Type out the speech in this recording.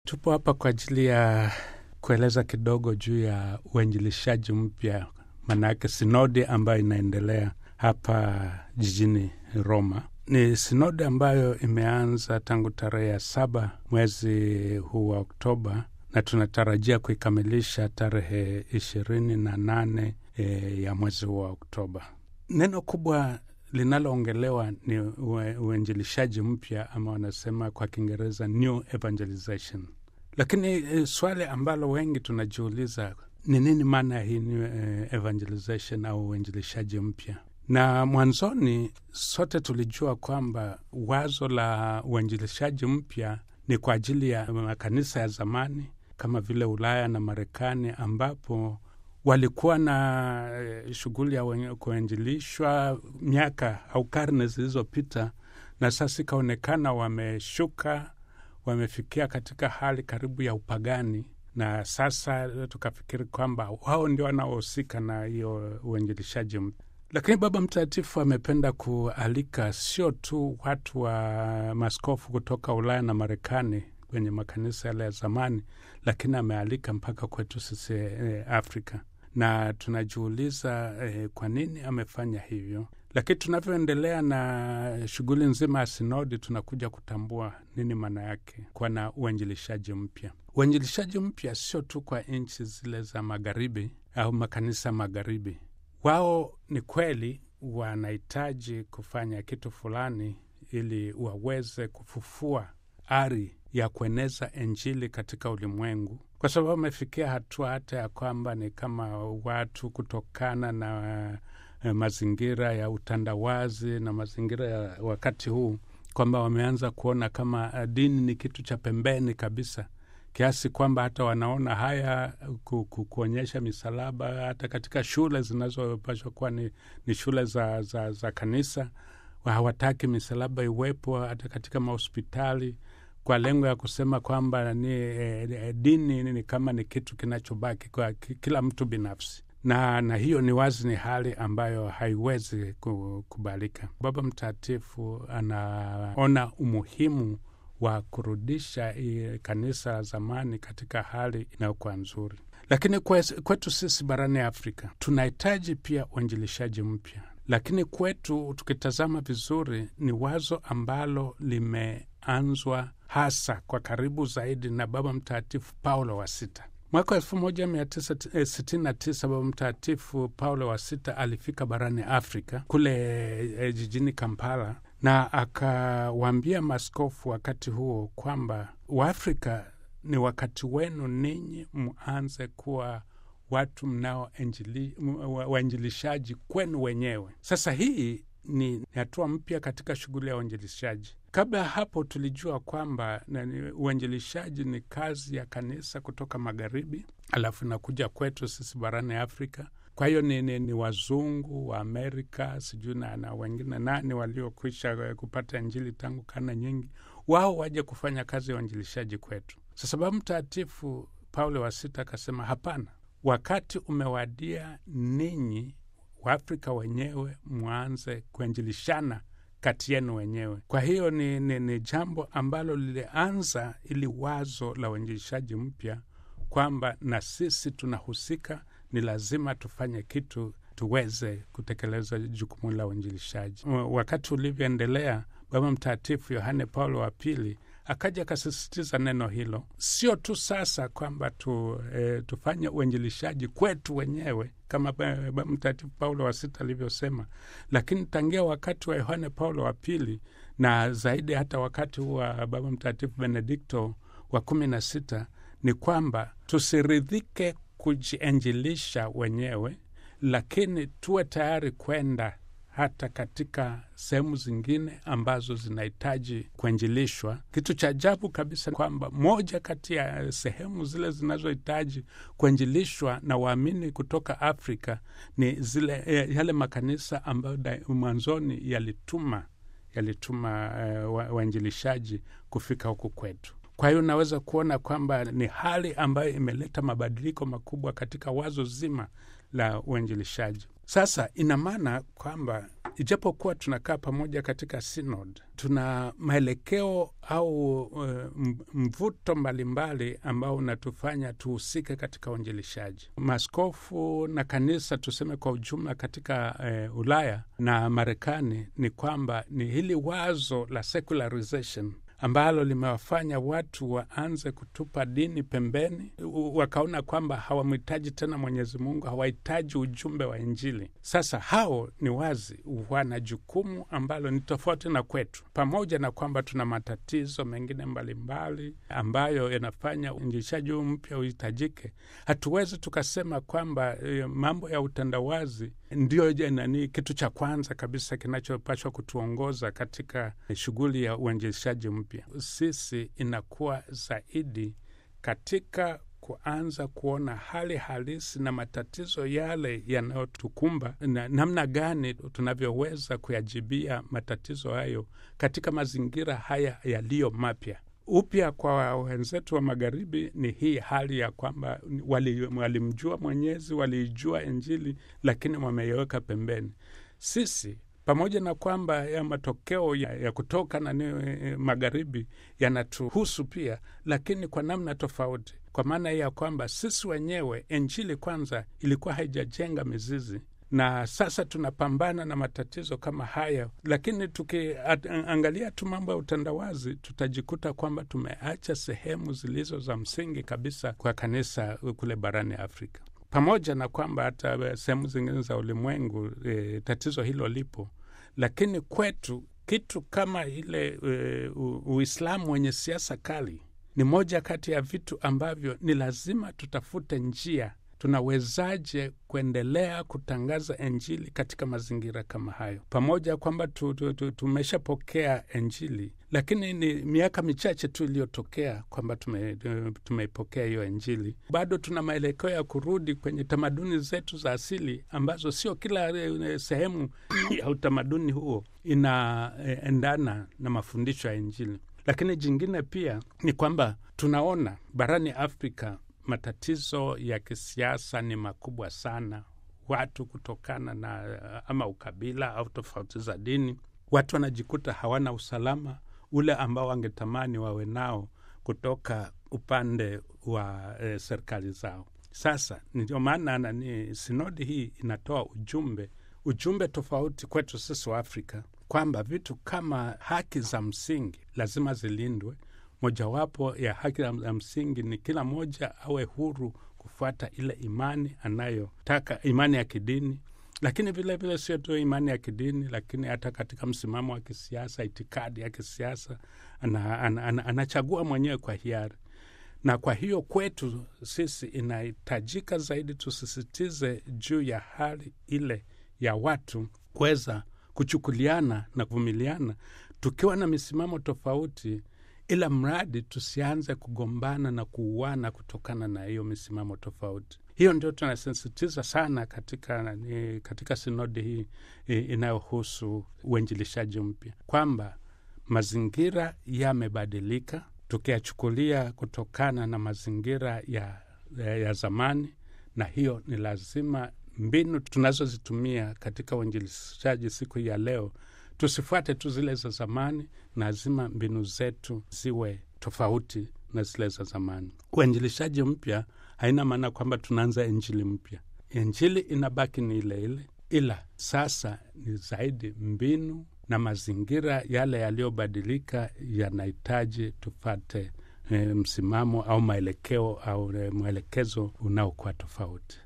Tupo hapa kwa ajili ya kueleza kidogo juu ya uinjilishaji mpya, maanake sinodi ambayo inaendelea hapa jijini Roma. Ni sinodi ambayo imeanza tangu tarehe ya saba mwezi huu wa Oktoba na tunatarajia kuikamilisha tarehe ishirini na nane e, ya mwezi huu wa Oktoba. Neno kubwa linaloongelewa ni uinjilishaji mpya ama wanasema kwa Kiingereza new evangelization. Lakini e, swali ambalo wengi tunajiuliza ni nini maana ya hii new e, evangelization au uinjilishaji mpya? Na mwanzoni sote tulijua kwamba wazo la uinjilishaji mpya ni kwa ajili ya makanisa ya zamani kama vile Ulaya na Marekani ambapo walikuwa na shughuli ya kuinjilishwa miaka au karne zilizopita, na sasa ikaonekana wameshuka, wamefikia katika hali karibu ya upagani, na sasa tukafikiri kwamba wao ndio wanaohusika na hiyo uinjilishaji mpya. Lakini Baba Mtakatifu amependa kualika sio tu watu wa maskofu kutoka Ulaya na Marekani kwenye makanisa yale ya zamani, lakini amealika mpaka kwetu sisi eh, Afrika na tunajiuliza eh, kwa nini amefanya hivyo. Lakini tunavyoendelea na shughuli nzima ya sinodi, tunakuja kutambua nini maana yake kuwa na uinjilishaji mpya. Uinjilishaji mpya sio tu kwa nchi zile za magharibi au makanisa magharibi. Wao ni kweli wanahitaji kufanya kitu fulani ili waweze kufufua ari ya kueneza Injili katika ulimwengu, kwa sababu wamefikia hatua hata ya kwamba ni kama watu kutokana na uh, mazingira ya utandawazi na mazingira ya wakati huu, kwamba wameanza kuona kama uh, dini ni kitu cha pembeni kabisa, kiasi kwamba hata wanaona haya ku, ku, kuonyesha misalaba hata katika shule zinazopashwa kuwa ni, ni shule za, za, za kanisa. Hawataki misalaba iwepo hata katika mahospitali kwa lengo ya kusema kwamba ni eh, dini ni kama ni kitu kinachobaki kwa kila mtu binafsi, na na hiyo ni wazi, ni hali ambayo haiwezi kukubalika. Baba Mtakatifu anaona umuhimu wa kurudisha kanisa la zamani katika hali inayokuwa nzuri, lakini kwetu sisi barani Afrika tunahitaji pia uinjilishaji mpya, lakini kwetu tukitazama vizuri ni wazo ambalo limeanzwa hasa kwa karibu zaidi na Baba Mtakatifu Paulo wa Sita. Mwaka elfu moja mia tisa sitini na tisa Baba Mtakatifu Paulo wa Sita alifika barani Afrika kule e, jijini Kampala, na akawaambia maskofu wakati huo kwamba Waafrika, ni wakati wenu ninyi mwanze kuwa watu mnao wainjilishaji kwenu wenyewe. Sasa hii ni hatua mpya katika shughuli ya uinjilishaji. Kabla ya hapo tulijua kwamba uinjilishaji ni kazi ya kanisa kutoka magharibi, alafu inakuja kwetu sisi barani Afrika. Kwa hiyo ni, ni, ni wazungu wa Amerika sijui na, na wengine nani waliokwisha kupata Injili tangu karne nyingi, wao waje kufanya kazi ya uinjilishaji kwetu. Sasa Baba Mtakatifu Paulo wa Sita akasema hapana, wakati umewadia ninyi Waafrika wenyewe mwanze kuinjilishana kati yenu wenyewe. Kwa hiyo ni, ni, ni jambo ambalo lilianza ili wazo la uinjilishaji mpya kwamba na sisi tunahusika, ni lazima tufanye kitu tuweze kutekeleza jukumu la uinjilishaji. Wakati ulivyoendelea, Baba Mtakatifu Yohane Paulo wa Pili akaja akasisitiza neno hilo, sio tu sasa kwamba tu, e, tufanye uinjilishaji kwetu wenyewe kama Baba Mtakatifu Paulo wa Sita alivyosema, lakini tangia wakati wa Yohane Paulo wa Pili na zaidi hata wakati wa Baba Mtakatifu Benedikto wa kumi na sita ni kwamba tusiridhike kujiinjilisha wenyewe, lakini tuwe tayari kwenda hata katika sehemu zingine ambazo zinahitaji kuinjilishwa. Kitu cha ajabu kabisa kwamba moja kati ya sehemu zile zinazohitaji kuinjilishwa na waamini kutoka Afrika ni zile yale makanisa ambayo mwanzoni yalituma yalituma uh, wainjilishaji kufika huku kwetu. Kwa hiyo unaweza kuona kwamba ni hali ambayo imeleta mabadiliko makubwa katika wazo zima la uinjilishaji. Sasa ina maana kwamba ijapokuwa tunakaa pamoja katika synod, tuna maelekeo au uh, mvuto mbalimbali ambao unatufanya tuhusike katika uinjilishaji. Maaskofu na kanisa tuseme kwa ujumla katika uh, Ulaya na Marekani ni kwamba ni hili wazo la secularization ambalo limewafanya watu waanze kutupa dini pembeni, wakaona kwamba hawamhitaji tena Mwenyezi Mungu, hawahitaji ujumbe wa Injili. Sasa hao ni wazi wana jukumu ambalo ni tofauti na kwetu, pamoja na kwamba tuna matatizo mengine mbalimbali mbali, ambayo yanafanya uinjilishaji huu mpya uhitajike. Hatuwezi tukasema kwamba e, mambo ya utandawazi ndio nani kitu cha kwanza kabisa kinachopashwa kutuongoza katika shughuli ya uinjilishaji mpya. Sisi inakuwa zaidi katika kuanza kuona hali halisi na matatizo yale yanayotukumba na namna gani tunavyoweza kuyajibia matatizo hayo katika mazingira haya yaliyo mapya. Upya kwa wenzetu wa magharibi ni hii hali ya kwamba walimjua wali Mwenyezi, waliijua Injili, lakini wameiweka pembeni. Sisi pamoja na kwamba ya matokeo ya, ya kutoka na e, magharibi yanatuhusu pia, lakini kwa namna tofauti, kwa maana ya kwamba sisi wenyewe Injili kwanza ilikuwa haijajenga mizizi na sasa tunapambana na matatizo kama haya, lakini tukiangalia tu mambo ya utandawazi tutajikuta kwamba tumeacha sehemu zilizo za msingi kabisa kwa kanisa kule barani Afrika, pamoja na kwamba hata sehemu zingine za ulimwengu e, tatizo hilo lipo, lakini kwetu kitu kama ile e, Uislamu wenye siasa kali ni moja kati ya vitu ambavyo ni lazima tutafute njia tunawezaje kuendelea kutangaza Injili katika mazingira kama hayo, pamoja kwamba tu, tu, tu, tumeshapokea Injili, lakini ni miaka michache tu iliyotokea kwamba tume, tumeipokea hiyo Injili. Bado tuna maelekeo ya kurudi kwenye tamaduni zetu za asili ambazo sio kila sehemu ya utamaduni huo inaendana na mafundisho ya Injili. Lakini jingine pia ni kwamba tunaona barani Afrika matatizo ya kisiasa ni makubwa sana. Watu kutokana na ama ukabila au tofauti za dini, watu wanajikuta hawana usalama ule ambao wangetamani wawe nao kutoka upande wa e, serikali zao. Sasa ndio maana nani, sinodi hii inatoa ujumbe ujumbe tofauti kwetu sisi wa Afrika kwamba vitu kama haki za msingi lazima zilindwe. Mojawapo ya haki za msingi ni kila mmoja awe huru kufuata ile imani anayotaka, imani ya kidini, lakini vilevile sio tu imani ya kidini, lakini hata katika msimamo wa kisiasa, itikadi ya kisiasa ana, ana, ana, anachagua mwenyewe kwa hiari. Na kwa hiyo kwetu sisi inahitajika zaidi tusisitize juu ya hali ile ya watu kuweza kuchukuliana na kuvumiliana tukiwa na misimamo tofauti ila mradi tusianze kugombana na kuuana kutokana na hiyo misimamo tofauti. Hiyo ndio tunasisitiza sana katika, katika sinodi hii inayohusu uinjilishaji mpya, kwamba mazingira yamebadilika, tukiyachukulia kutokana na mazingira ya, ya, ya zamani, na hiyo ni lazima mbinu tunazozitumia katika uinjilishaji siku hii ya leo tusifuate tu zile za zamani, lazima mbinu zetu ziwe tofauti na zile za zamani. Uinjilishaji mpya haina maana kwamba tunaanza injili mpya. Injili inabaki ni ile ile, ila sasa ni zaidi mbinu na mazingira yale yaliyobadilika yanahitaji tufate e, msimamo au maelekeo au e, mwelekezo unaokuwa tofauti.